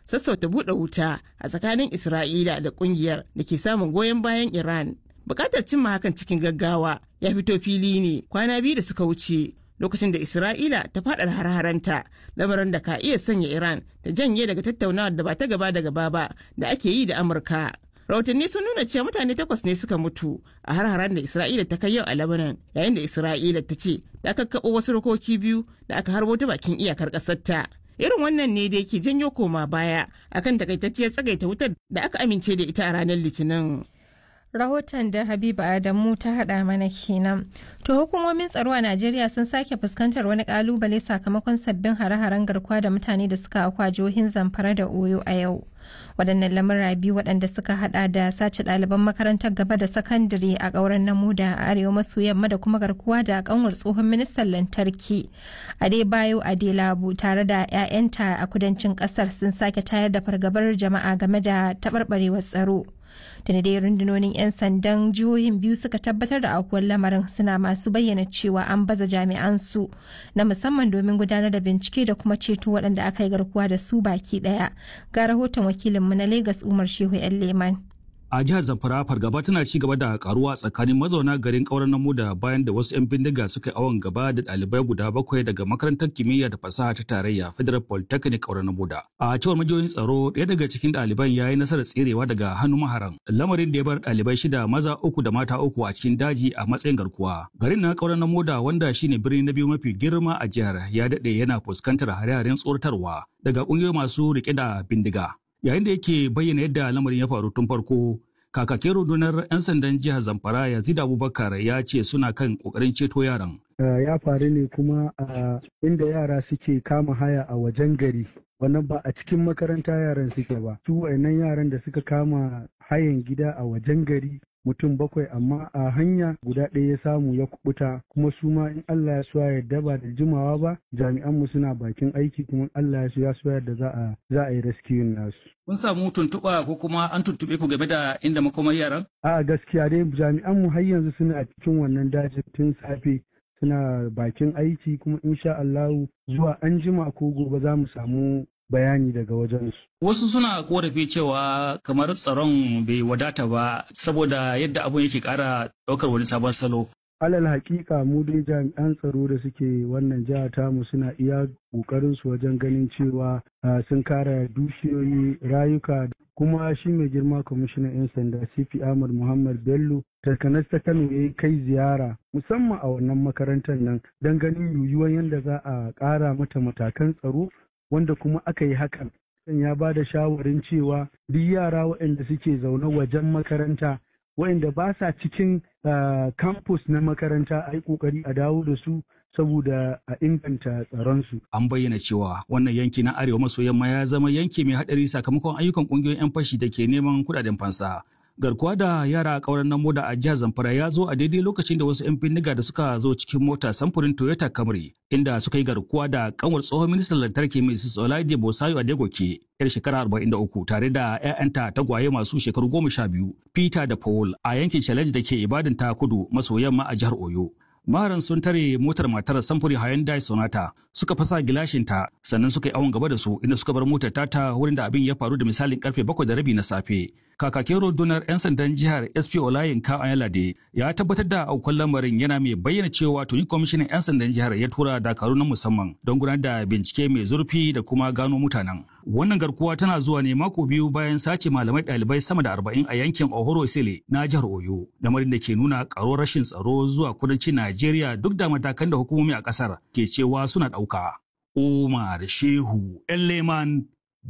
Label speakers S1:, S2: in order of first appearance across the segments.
S1: sassauta buɗe wuta a tsakanin Isra'ila da ƙungiyar da ke samun goyon bayan Iran. Bukatar cimma hakan cikin gaggawa ya fito fili ne kwana biyu da suka wuce lokacin da Isra'ila ta faɗa har-haranta lamarin da ka iya sanya Iran ta janye daga tattaunawar da ba ta gaba da gaba ba da ake yi da Amurka. Rahotanni sun nuna cewa mutane takwas ne suka mutu a har-haren da Isra'ila ta kai yau a Lebanon yayin da Isra'ila ta ce ta kakkaɓo wasu rokoki biyu da aka harbo ta bakin iyakar ƙasarta. Irin wannan ne da yake janyo koma baya akan takaitacciyar tsagaita wutar da aka amince da ita a ranar Litinin.
S2: rahoton da habiba adamu ta hada mana kenan to hukumomin tsaro a najeriya sun sake fuskantar wani kalubale sakamakon sabbin hare-haren garkuwa da mutane da suka akwa jihohin zamfara da oyo a yau waɗannan lamura biyu waɗanda suka hada da sace ɗaliban makarantar gaba da sakandare a ƙauren namuda a arewa maso yamma da kuma garkuwa da kanwar tsohon ministan lantarki adebayo adelabu tare da 'ya'yanta a kudancin ƙasar sun sake tayar da fargabar jama'a game da taɓarɓarewar tsaro da dai rundunonin 'yan sandan jihohin biyu suka tabbatar da aukuwar lamarin suna masu bayyana cewa an baza jami'an su na musamman domin gudanar da bincike da kuma ceto waɗanda aka yi garkuwa da su baki ɗaya ga rahoton wakilinmu na lagos umar shehu 'yan leman
S3: a jihar zamfara fargaba tana ci gaba da karuwa tsakanin mazauna garin kauran namu da bayan da wasu 'yan bindiga suka awon gaba da ɗalibai guda bakwai daga makarantar kimiyya da fasaha ta tarayya federal polytechnic kauran namu da a cewar majiyoyin tsaro ɗaya daga cikin ɗaliban ya yi nasarar tserewa daga hannun maharan lamarin da ya bar ɗalibai shida maza uku da mata uku a cikin daji a matsayin garkuwa garin na kauran namu da wanda shine birni na biyu mafi girma a jihar ya daɗe yana fuskantar hare-haren tsoratarwa daga ƙungiyoyi masu riƙe da bindiga yayin da yake bayyana yadda lamarin ya faru tun farko kakakin rundunar 'yan sandan jihar zamfara yazid abubakar ya ce suna kan kokarin ceto yaran
S4: ya faru ne kuma a inda yara suke kama haya a wajen gari wannan ba a cikin makaranta yaran suke ba su wayannan yaran da suka kama hayan gida a wajen gari mutum bakwai amma a hanya guda ɗaya ya samu ya kubuta kuma su ma in Allah ya so yarda ba da jimawa ba jami'an mu suna bakin aiki kuma Allah ya so ya so yarda za a za a yi rescue nasu
S3: kun samu tuntuɓa ko kuma an tuntuɓe ku game da inda makomar yaran
S4: a gaskiya dai jami'an mu har yanzu suna cikin wannan dajin tun safe suna bakin aiki kuma insha Allahu zuwa an jima ko gobe za mu samu bayani daga wajensu.
S3: Wasu suna korafi cewa kamar tsaron bai wadata ba saboda yadda abun yake ƙara ɗaukar wani sabon salo.
S4: Alal hakika mu dai jami'an tsaro da suke wannan jiha tamu suna iya ƙoƙarin su wajen ganin cewa sun kare dukiyoyi rayuka kuma shi mai girma kwamishinan 'yan sanda CP Ahmad Muhammad Bello takanas ta Kano ya kai ziyara musamman a wannan makarantar nan don ganin yiwuwar yadda za a ƙara mata matakan tsaro wanda kuma aka yi hakan ya ba da shawarin cewa duk yara waɗanda suke zaune wajen makaranta waɗanda ba sa cikin campus na makaranta a yi ƙoƙari a dawo da su saboda a inganta tsaronsu.
S3: An bayyana cewa wannan yanki na arewa maso yamma ya zama yanki mai haɗari sakamakon ayyukan ƙungiyoyin 'yan fashi da ke neman kuɗaɗen fansa. garkuwa da yara a ƙauren nan moda a jihar Zamfara ya zo a daidai lokacin da wasu 'yan bindiga da suka zo cikin mota samfurin Toyota Camry inda suka yi garkuwa da kanwar tsohon ministan lantarki Mrs. Olaide Bosayo Adegoke yar shekara 43 tare da 'ya'yanta tagwaye masu shekaru goma sha biyu Peter da Paul a yankin Challenge da ke Ibadan ta kudu maso yamma a jihar Oyo. maharan sun tare motar matar samfuri Hyundai Sonata suka fasa gilashinta sannan suka yi awon gaba da su inda suka bar motar tata wurin da abin ya faru da misalin karfe bakwai da rabi na safe. Kakakin rundunar 'yan sandan jihar SP Olayin Ka Ayalade ya tabbatar da aukuwar lamarin yana mai bayyana cewa tuni kwamishinan 'yan sandan jihar ya tura dakaru na musamman don gudanar da bincike mai zurfi da kuma gano mutanen. Wannan garkuwa tana zuwa ne mako biyu bayan sace malamai ɗalibai sama da arba'in a yankin Ohoro Sele na jihar Oyo. Lamarin da ke nuna ƙaruwar rashin tsaro zuwa kudancin Najeriya duk da matakan da hukumomi a ƙasar ke cewa suna ɗauka. Umar Shehu Leman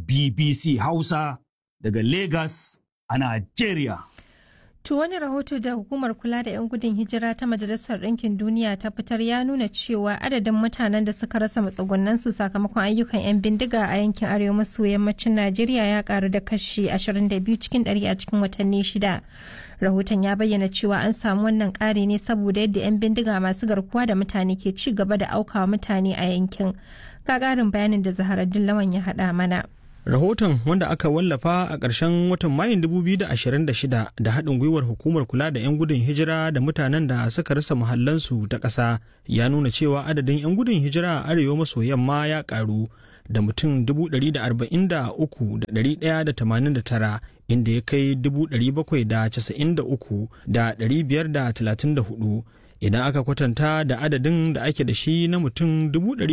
S3: BBC Hausa daga Lagos a Najeriya.
S2: To wani rahoto da hukumar kula da 'yan gudun hijira ta Majalisar Ɗinkin Duniya ta fitar ya nuna cewa adadin mutanen da suka rasa matsugunansu sakamakon ayyukan 'yan bindiga a yankin arewa maso yammacin Najeriya ya karu da kashi 22 cikin 100 a cikin watanni shida. Rahoton ya bayyana cewa an samu wannan ƙari ne saboda yadda 'yan bindiga masu garkuwa da mutane ke ci gaba da aukawa mutane a yankin. Ga ƙarin bayanin da Zaharaddin Lawan ya haɗa mana.
S5: Rahoton wanda aka wallafa a ƙarshen watan Mayun 2026 da haɗin gwiwar hukumar kula da 'yan gudun hijira da mutanen da suka rasa muhallansu ta ƙasa ya nuna cewa adadin 'yan gudun hijira a arewa maso yamma ya ƙaru da mutum 143,189 inda ya kai 793,534 idan aka kwatanta da adadin da ake da shi na mutum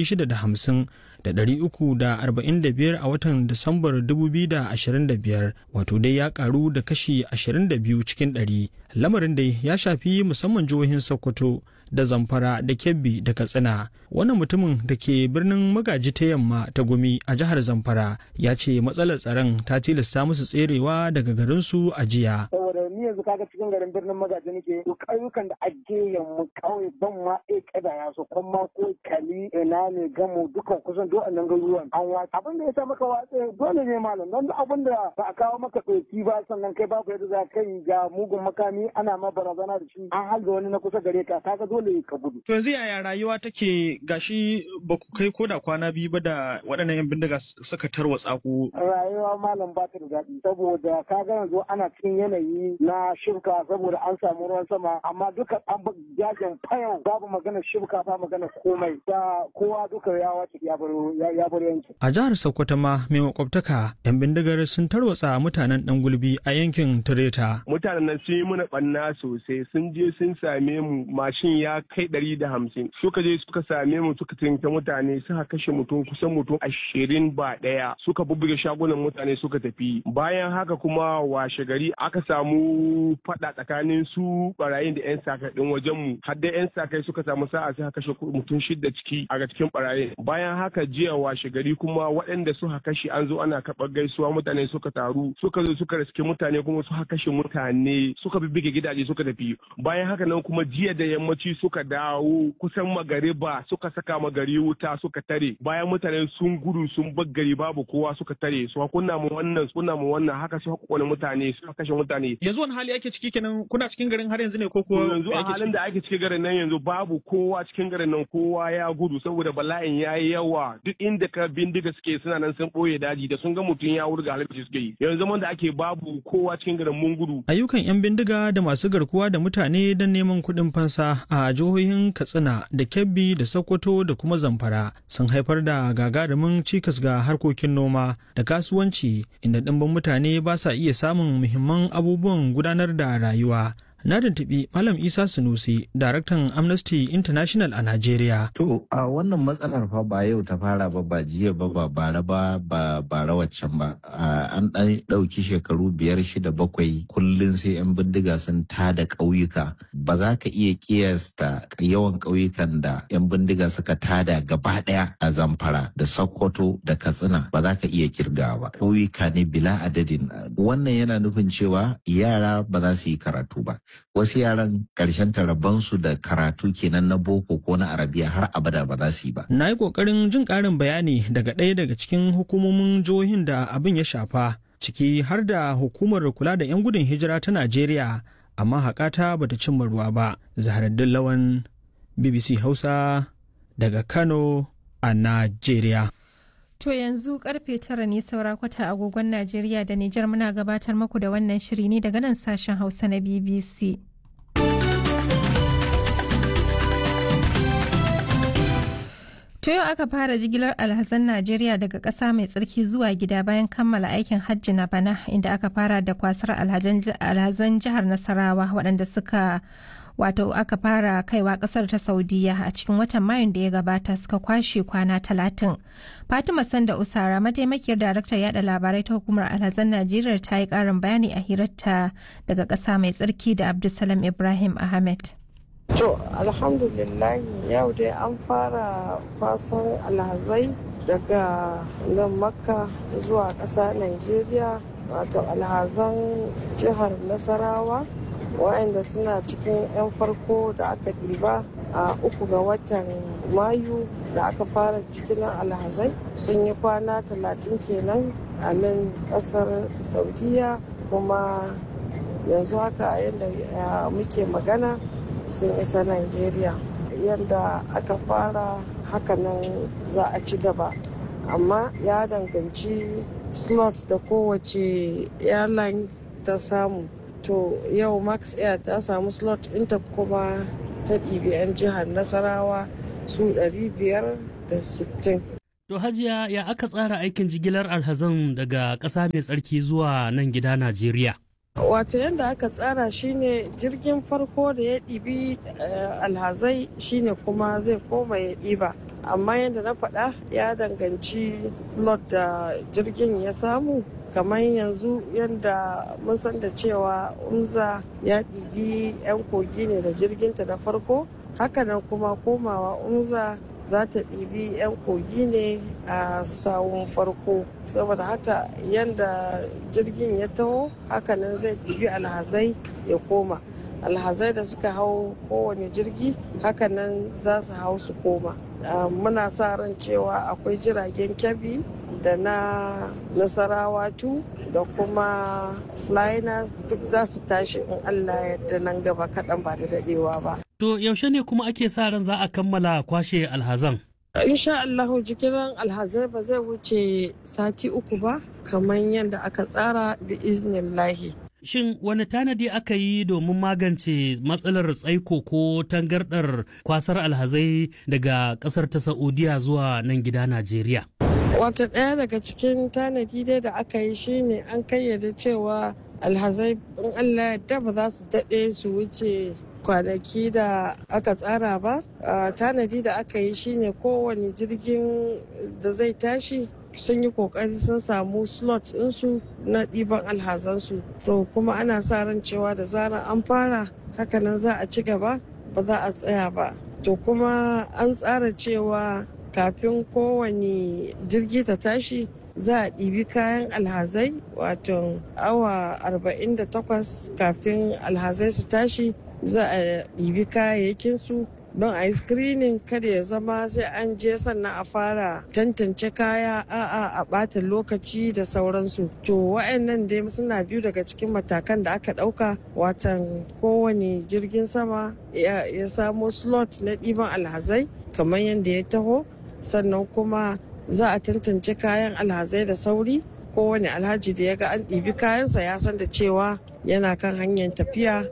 S5: 650 da ɗari uku da arba'in da biyar a watan Disambar dubu biyu da ashirin da biyar wato dai ya karu da kashi ashirin da biyu cikin ɗari lamarin dai ya shafi musamman jihohin Sokoto da Zamfara da Kebbi da Katsina wannan mutumin da ke birnin magaji ta yamma ta gumi a jihar Zamfara ya ce matsalar tsaron ta tilasta musu tserewa daga garinsu a jiya.
S6: ni yanzu kaga cikin garin birnin magaji nake to ƙauyukan da ake yamma kawai ban ma e kada ya so kuma ko kali ina ne gamo dukan kusan duk annan garuruwan an watsa abin da ya sa maka watsa dole ne malam don abin da ba a kawo maka ɗauki ba sannan kai babu yadda za ka yi ga mugun makami ana ma barazana da shi an halga wani na kusa gare ka kaga dole ka gudu.
S7: to yanzu yaya rayuwa take gashi ba ku kai koda kwana biyu ba da waɗannan yan bindiga suka tarwatsa ku.
S6: rayuwa malam ba ta da daɗi saboda kaga yanzu ana cikin yanayi na shirka saboda an samu ruwan sama amma duka an jajin fayau babu magana shirka ba magana komai da kowa duka ya wace ya bar yanki.
S5: A jihar Sokoto ma mai makwabtaka yan bindigar sun tarwatsa mutanen dan gulbi a yankin Tireta.
S8: Mutanen nan sun yi mana banna sosai sun je sun same mu mashin ya kai ɗari da hamsin suka je suka same mu suka tinta mutane suka kashe mutum kusan mutum ashirin ba ɗaya suka bubbuge shagunan mutane suka tafi bayan haka kuma washe gari aka samu fada tsakanin su barayin da yan sakai din wajen mu har da yan sakai suka samu sa'a sai kashe mutum shida ciki a cikin barayin bayan haka jiya washe gari kuma waɗanda suka kashe an zo ana karɓar gaisuwa mutane suka taru suka zo suka riske mutane kuma suka kashe mutane suka bibbige gidaje suka tafi bayan haka nan kuma jiya da yammaci suka dawo kusan magariba suka saka magari wuta suka tare bayan mutane sun gudu sun bar gari babu kowa suka tare su kunna mu wannan kunna mu wannan haka suka kone mutane suka kashe mutane
S7: yanzu wani hali ake ciki kenan kuna cikin garin har yanzu ne ko kuwa
S8: yanzu a halin da ake cikin garin nan yanzu babu kowa cikin garin nan kowa ya gudu saboda bala'in ya yi yawa duk inda ka bindiga suke suna nan sun ɓoye daji da sun ga mutum ya wurga halittu suke yi yanzu zaman da ake babu kowa cikin garin mun gudu
S5: ayyukan yan bindiga da masu garkuwa da mutane don neman kuɗin fansa a jihohin katsina da kebbi da sokoto da kuma zamfara sun haifar da gagarumin cikas ga harkokin noma da kasuwanci inda ɗimbin mutane ba sa iya samun muhimman abubuwan gudanar da rayuwa na tuntuɓi Malam Isa Sunusi, daraktan Amnesty International a Najeriya.
S9: To, a wannan matsalar fa ba yau ta fara ba ba jiya ba ba bara ba ba bara waccan ba. An ɗan ɗauki shekaru biyar shida bakwai kullum sai 'yan bindiga sun tada ƙauyuka. Ba za ka iya kiyasta yawan ƙauyukan da 'yan bindiga suka tada gaba ɗaya a Zamfara da Sokoto da Katsina ba za ka iya kirga ba. Ƙauyuka ne bila adadin. Wannan yana nufin cewa yara ba za su yi karatu ba. wasu yaran ƙarshen tarabansu da karatu kenan na boko ko na arabiya har abada ba za su yi ba.
S5: Na yi ƙoƙarin jin ƙarin bayani daga ɗaya daga cikin hukumomin jihohin da abin ya shafa ciki har da hukumar kula da 'yan gudun hijira ta Najeriya amma haƙata bata cimma ruwa ba. Zaharaddin Lawan BBC Hausa daga Kano a Najeriya.
S2: To yanzu karfe tara ne saura kwata agogon Najeriya da Nijar muna gabatar maku da wannan shiri ne daga nan sashen Hausa na BBC. To yau aka fara jigilar alhazan Najeriya daga ƙasa mai tsarki zuwa gida bayan kammala aikin hajji na bana inda aka fara da kwasar alhazan jihar Nasarawa waɗanda suka wato aka fara kaiwa kasar ta saudiya a cikin watan mayun da ya gabata suka kwashe kwana talatin fatima sanda usara mataimakiyar daraktar yada labarai ta hukumar alhazan najeriya ta yi karin bayani a hirarta daga ƙasa mai tsarki da abdulsalam ibrahim ahmed
S10: To alhamdulillah yau dai an fara kwasan alhazai daga nan makka zuwa ƙasa Najeriya wato alhazan jihar Nasarawa waɗanda suna cikin 'yan farko da aka ɗiba a uku ga watan mayu da aka fara jigilar alhazai sun yi kwana talatin kenan a nan ƙasar saudiya kuma yanzu haka yadda muke magana sun isa Najeriya yadda aka fara hakanan za a ci gaba amma ya danganci slots da kowace airline ta samu to yau max air ta samu slot ɗinta kuma ta ɗibi 'yan jihar nasarawa su 560
S11: To hajiya ya aka tsara aikin jigilar alhazan daga ƙasa mai tsarki zuwa nan gida Najeriya?
S10: Wato yadda aka tsara shine jirgin farko da ya ɗibi alhazai shine kuma zai koma ya ɗiba. Amma yadda na faɗa ya danganci lot da jirgin ya samu kamar yanzu yadda mun san da cewa unza ya ɗibi 'yan kogi ne da jirginta da farko hakanan kuma komawa unza za ta ɗibi 'yan kogi ne a sawun farko saboda haka yadda jirgin ya taho hakanan zai ɗibi alhazai ya koma alhazai da suka hau kowane jirgi hakanan za su hau su koma muna sa ran cewa akwai jiragen kyabi da na nasarawa tu da kuma flyers duk za su tashi in allah yadda nan gaba kaɗan ba da daɗewa ba
S11: To yaushe ne kuma ake sa ran za a kammala kwashe alhazan?
S10: insha Allahu jigilan alhazai ba zai wuce sati uku ba kamar yadda aka tsara bi iznillahi.
S11: Shin wani tanadi aka yi domin magance matsalar tsaiko ko tangardar kwasar alhazai daga kasar ta Saudiya zuwa nan gida Najeriya?
S10: Wata ɗaya daga cikin tanadi dai da aka yi shine an kayyade cewa alhazai in Allah yadda ba za su daɗe su wuce kwanaki da aka tsara ba tanadi da aka yi shine kowane jirgin da zai tashi sun yi kokari sun samu slot ɗinsu na ɗiban alhazansu to kuma ana sa ran cewa da zarar an fara hakanan za a ci gaba ba za a tsaya ba to kuma an tsara cewa kafin kowane jirgi ta tashi za a ɗibi kayan alhazai wato awa 48 kafin alhazai su tashi za a ɗibi kayayyakin su don a yi screening kada ya zama sai an je sannan a fara tantance kaya a'a a ɓata lokaci da sauransu to wa'annan dai suna biyu daga cikin matakan da aka ɗauka watan kowane jirgin sama ya samo slot na ɗiban alhazai kamar yadda ya taho sannan kuma za a tantance kayan alhazai da sauri kowane alhaji da ya ga an ɗibi kayansa ya san da cewa yana kan hanyar tafiya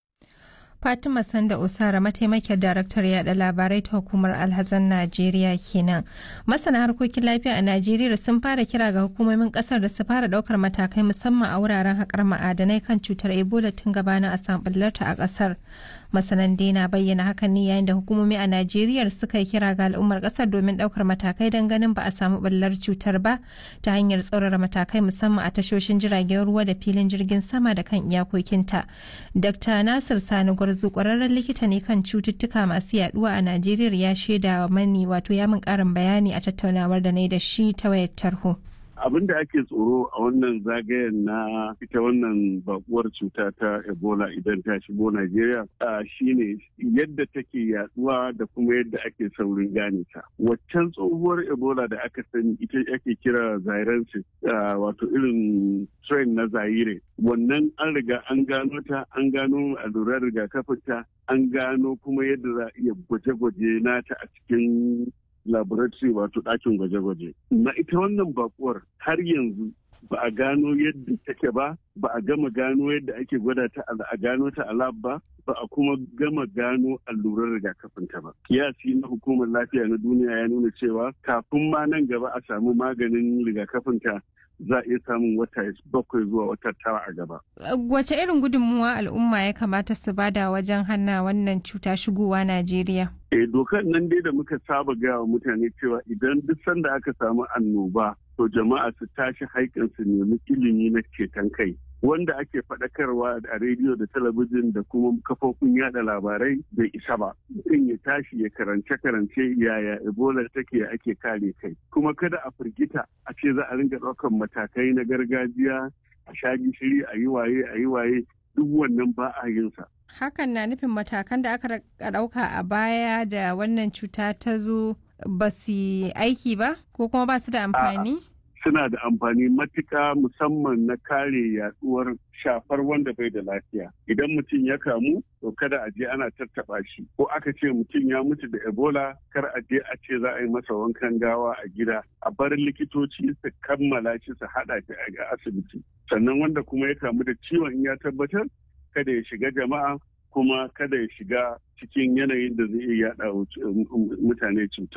S2: Fatima Sanda Usara mataimakiyar daraktar yada labarai ta hukumar alhazan Najeriya kenan. Masana harkokin lafiya a Najeriya sun fara kira ga hukumomin kasar da su fara daukar matakai musamman a wuraren haƙar ma'adanai kan cutar Ebola tun gabanin a samɓullarta a ƙasar. Masanan na bayyana hakan ne yayin da hukumomi a Najeriya suka yi kira ga al'ummar ƙasar domin daukar matakai don ganin ba a samu ɓullar cutar ba ta hanyar tsaurara matakai musamman a tashoshin jiragen ruwa da filin jirgin sama da kan iyakokinta. Dr. Nasir Sani Gwarzo kwararren likita ne kan cututtuka masu yaduwa a Najeriya ya shaida mani wato ya min karin bayani a tattaunawar da na da shi ta wayar tarho.
S12: abin da ake tsoro a wannan zagayen na ita wannan bakuwar cuta ta ebola idan ta shigo najeriya shine yadda take yaduwa da kuma yadda ake saurin gane ta waccan tsohuwar ebola da aka sani ita ake kira zairansis wato irin strain na zaire wannan an riga an gano ta an gano allurar rigakafin ta an gano kuma yadda za a iya gwaje-gwaje nata a cikin laboratory wato ɗakin gwaje-gwaje. Na ita wannan bakuwar har yanzu ba a gano yadda take ba, ba a gama gano yadda ake gwada ta a gano ta a lab ba, ba a kuma gama gano allurar rigakafin ta ba. Kiyasi na hukumar lafiya na duniya ya nuna cewa kafin ma nan gaba a samu maganin rigakafin ta za a iya samun wata bakwai zuwa wata tara a gaba.
S2: Wace irin gudunmuwa al'umma ya kamata su bada wajen hana wannan cuta shigowa Najeriya?
S12: Eh dokar nan dai da muka saba gaya wa mutane cewa idan duk sanda aka samu annoba to jama'a su tashi haikan su nemi ilimi na ceton kai. Wanda ake faɗakarwa a rediyo da talabijin da kuma kafofin yada labarai bai isa ba. Mutum ya tashi ya karance-karance yaya Ebola take ake kare kai. Kuma kada a firgita a ce za a ringa ɗaukan matakai na gargajiya a sha gishiri a yi waye a yi waye duk wannan ba a yin sa.
S2: Hakan na nufin matakan da aka ɗauka a baya da wannan cuta ta zo ba su aiki ba ko kuma ba su da amfani?
S12: Suna da amfani matuka musamman na kare yaduwar shafar wanda bai da lafiya. Idan mutum ya kamu, to kada a je ana tattaba shi. Ko aka ce mutum ya mutu da Ebola, kar a je a ce za a yi masa wankan gawa a gida. A bar likitoci su kammala shi su haɗa shi a asibiti. Sannan wanda kuma ya kamu da ciwon ya tabbatar, kada ya shiga jama'a kuma kada ya shiga cikin yanayin da zai iya yada mutane cutar.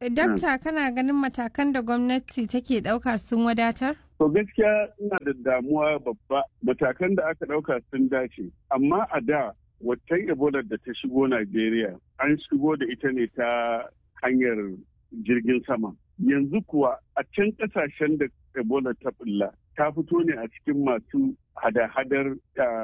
S2: Dakta kana ganin matakan da gwamnati take ɗauka sun wadatar?
S12: To gaskiya ina da damuwa babba matakan da aka ɗauka sun dace. Amma a da waccan Ebola da ta shigo Najeriya an shigo da ita ne ta hanyar jirgin sama. Yanzu kuwa a can ƙasashen da Ebola ta bulla ta fito ne a cikin masu hada-hadar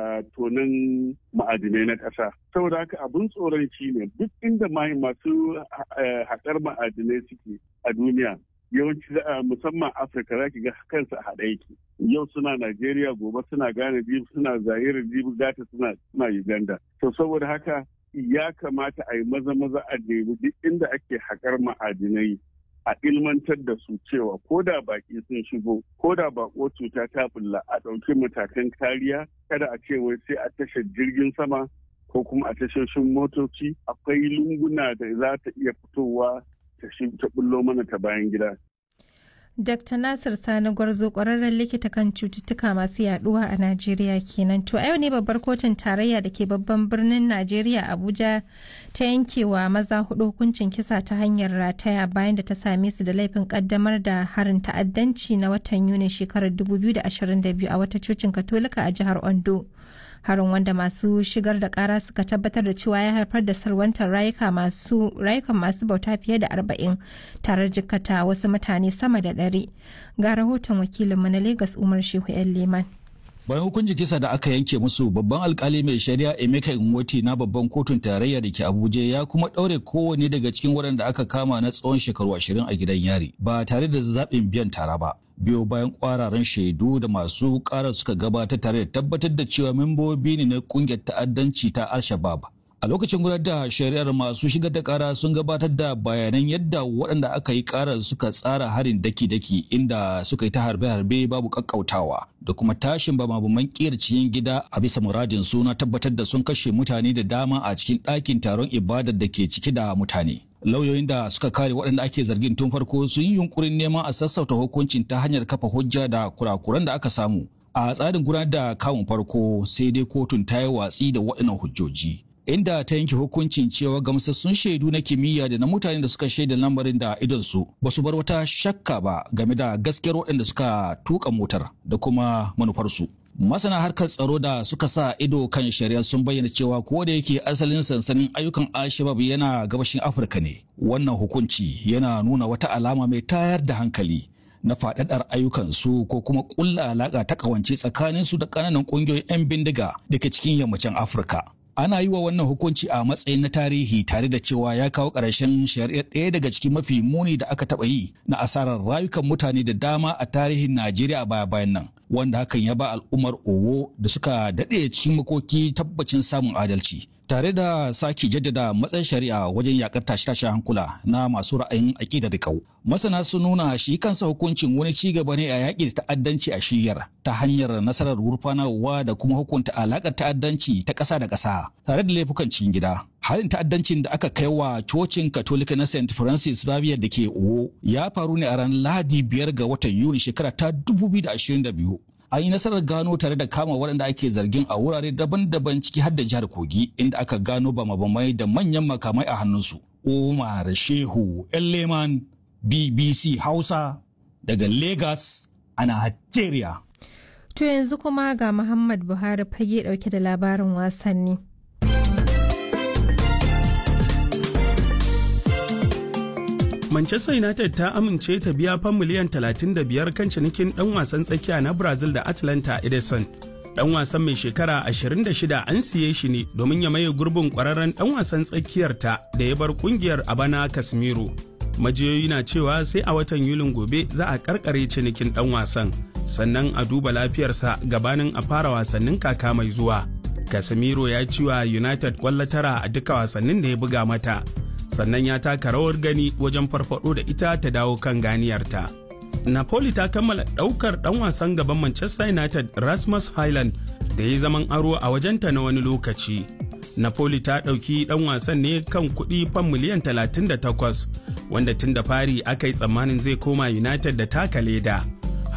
S12: tonin ma'adinai na ƙasa. Saboda haka abin tsoron shi ne duk inda masu haƙar ma'adinai suke a duniya yawanci musamman afirka za ki ga kansu a haɗe yake yau suna najeriya gobe suna ghana jibi suna zaire jibi gata suna uganda to saboda haka ya kamata a yi maza maza a nemi duk inda ake haƙar ma'adinai a ilmantar da su cewa ko da baki sun shigo ko da bako cuta ta bulla a ɗauki matakan kariya kada a ce wai sai a tashar jirgin sama ko kuma a tashoshin motoci akwai lunguna da za ta iya fitowa ta bullo mana ta bayan gida.
S2: Dr. Nasir Sani Gwarzo ƙwararren likita kan cututtuka masu yaduwa a Najeriya kenan. To a yau ne babbar kotun tarayya da ke babban birnin Najeriya Abuja ta yankewa maza hudu hukuncin kisa ta hanyar rataya bayan da ta same su da laifin kaddamar da harin ta'addanci na watan Yuni shekarar 2022 a wata cocin Katolika a jihar Ondo. harin wanda masu shigar da kara suka tabbatar da cewa ya haifar da salwantar rayuka masu rayukan masu bauta fiye da arba'in tare jikata wasu mutane sama da ɗari ga rahoton wakilinmu na Legas Umar Shehu yan Leman.
S3: bayan hukuncin kisa da aka yanke musu babban alkali mai shari'a emeka inwoti na babban kotun tarayya da ke abuja ya kuma ɗaure kowane daga cikin waɗanda aka kama na tsawon shekaru ashirin a gidan yari ba tare da zaɓin biyan tara ba biyo bayan kwararan shaidu da masu ƙara suka gabatar tare da tabbatar da cewa membobi ne na ƙungiyar ta'addanci ta al-shabab a lokacin gudanar da shari'ar masu shigar da kara sun gabatar da bayanan yadda waɗanda aka yi karar suka tsara harin daki-daki inda suka yi ta harbe-harbe babu kakkautawa da kuma tashin bamabaman ƙiyar cikin gida a bisa muradin suna tabbatar da sun kashe mutane da dama a cikin ɗakin taron ibadar da ke ciki da mutane lauyoyin da suka kare waɗanda ake zargin tun farko sun yi yunkurin neman a sassauta hukuncin ta hanyar kafa hujja da kurakuran da aka samu a tsarin gudanar da kawun farko sai dai kotun ta yi watsi da waɗannan hujjoji inda ta yanke hukuncin cewa gamsassun shaidu na kimiyya da na mutane da suka shaida lamarin da idonsu ba su bar wata shakka ba game da gaskiyar waɗanda suka tuka motar da kuma manufarsu. Masana harkar tsaro da suka sa ido kan shari'a sun bayyana cewa ko da yake asalin sansanin ayyukan Alshabab yana gabashin Afirka ne. Wannan hukunci yana nuna wata alama mai tayar da hankali na faɗaɗar ayyukansu ko kuma ƙulla alaƙa ta ƙawance tsakaninsu da ƙananan ƙungiyoyin 'yan bindiga da ke cikin yammacin Afirka. ana yi wa wannan hukunci a matsayin na tarihi tare da cewa ya kawo ƙarshen shari'ar ɗaya daga cikin mafi muni da aka taɓa yi na asarar rayukan mutane da dama a tarihin Najeriya baya bayan nan wanda hakan ya ba al'ummar Owo da suka daɗe cikin makoki tabbacin samun adalci. Tare da sake jaddada matsayin shari'a wajen yakar tashe-tashen hankula na masu ra'ayin aƙidar riƙau. Masana sun nuna shi kansa hukuncin wani ci gaba ne a yaƙi da ta'addanci a shiyar ta hanyar nasarar gurfanarwa da kuma hukunta alaƙar ta'addanci ta ƙasa da ƙasa tare da laifukan cikin gida. Harin ta'addancin da aka kai wa cocin Katolika na St. Francis Xavier da ke Owo ya faru ne a ranar Lahadi biyar ga watan Yuni shekara ta 2022. An yi nasarar gano tare da kama waɗanda ake zargin a wurare daban-daban ciki har da jihar Kogi inda aka gano bama-bamai da manyan makamai a hannunsu. Umar Shehu Leman BBC Hausa daga Lagos a Najeriya.
S2: To yanzu kuma ga Muhammad Buhari fage ɗauke da labarin wasanni.
S13: Manchester United ta amince ta biya fan miliyan 35 kan cinikin ɗan wasan tsakiya na Brazil da Atlanta Edison. Ɗan wasan mai shekara 26 an siye shi ne domin ya maye gurbin ƙwararren ɗan wasan tsakiyarta da ya bar ƙungiyar a bana Casemiro. Majiyoyi na cewa sai a watan Yulin gobe za a karkare cinikin ɗan wasan, sannan a duba lafiyarsa gabanin a fara wasannin kaka mai zuwa. Casemiro ya ci wa United kwallo tara a duka wasannin da ya buga mata. sannan ya taka rawar gani wajen farfado da ita ta dawo kan ganiyarta. Napoli ta kammala ɗaukar ɗan wasan gaban Manchester United Rasmus Highland da ya zaman aro a wajenta na wani lokaci. Napoli ta ɗauki ɗan wasan ne kan kuɗi fan miliyan 38 wanda tun da fari aka yi tsammanin zai koma United da taka leda.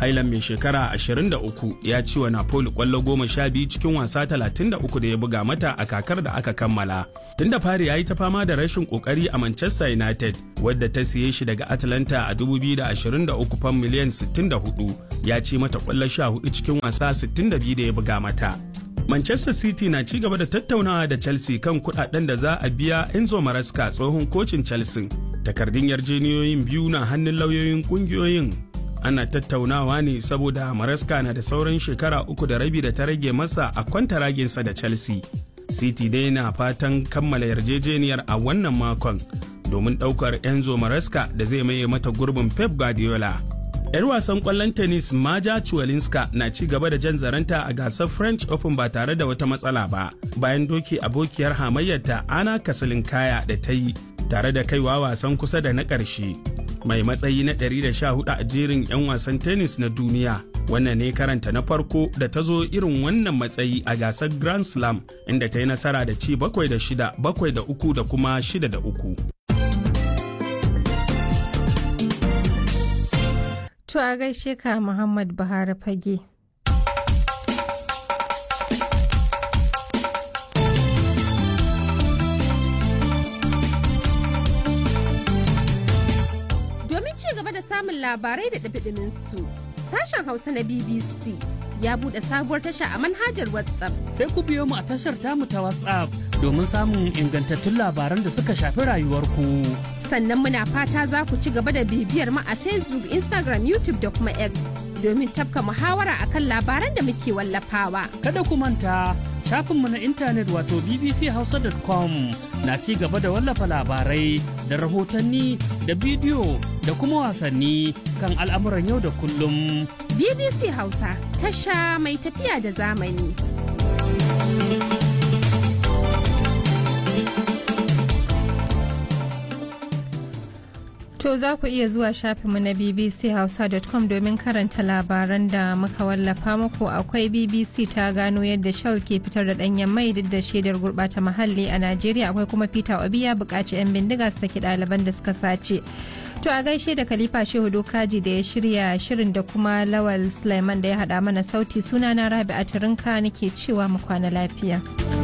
S13: Highland mai shekara 23 ya ci wa Napoli kwallo goma sha biyu cikin wasa 33 da ya buga mata a kakar da aka kammala. Tun da fari ya yi ta fama da rashin kokari a Manchester United wadda ta siye shi daga Atlanta a 2023 fam miliyan 64 ya ci mata kwallo 14 cikin wasa 62 da ya buga mata. Manchester City na ci gaba da tattaunawa da Chelsea kan kudaden da za a biya Enzo Maresca tsohon kocin Chelsea. Takardun yarjeniyoyin biyu na hannun lauyoyin kungiyoyin. Ana tattaunawa ne saboda Maresca na da sauran shekara uku da rabi da ta rage masa a kwantaraginsa da Chelsea. City dai na fatan kammala yarjejeniyar a wannan makon domin ɗaukar Enzo Maresca da zai maye mata gurbin Pep Guardiola. 'Yar wasan kwallon tennis Maja Chuwalinska na ci gaba da jan zaranta a gasar French Open ba tare da wata matsala ba bayan doki abokiyar hamayyarta Ana Kasalinkaya da ta yi tare da kaiwa wasan kusa da na ƙarshe. Mai matsayi na 114 a jerin 'yan wasan tennis na duniya. Wannan ne karanta na farko da ta zo irin wannan matsayi a gasar Grand Slam inda ta yi nasara da ci bakwai da shida, bakwai da uku da kuma shida da uku.
S2: To a gaishe ka Muhammad Buhari fage.
S14: Domin ci gaba da samun labarai da ɗabiɗimin su, sashen Hausa na BBC ya buɗe sabuwar tasha a manhajar WhatsApp.
S11: Sai ku biyo mu a tashar tamu ta WhatsApp domin samun ingantattun labaran da suka shafi rayuwarku.
S14: Sannan muna fata za ku ci gaba da bibiyar mu a Facebook, Instagram, YouTube da kuma X domin tafka muhawara akan labaran da muke wallafawa.
S11: Kada ku manta shafinmu na intanet wato bbchausa.com na ci gaba da wallafa labarai da rahotanni da bidiyo da kuma wasanni kan al'amuran yau da kullum.
S14: BBC Hausa tasha mai tafiya da zamani.
S2: To za ku iya zuwa shafinmu na bbchausa.com domin karanta labaran da muka wallafa muku akwai BBC ta gano yadda Shell ke fitar da ɗanyen mai duk da shaidar gurɓata muhalli a Najeriya akwai kuma Peter Obi ya buƙaci 'yan bindiga su saki ɗaliban da suka sace. To a gaishe da Khalifa Shehu Dokaji da ya shirya shirin da kuma Lawal Sulaiman da ya haɗa mana sauti sunana Rabi'a Turinka nake cewa mu kwana lafiya.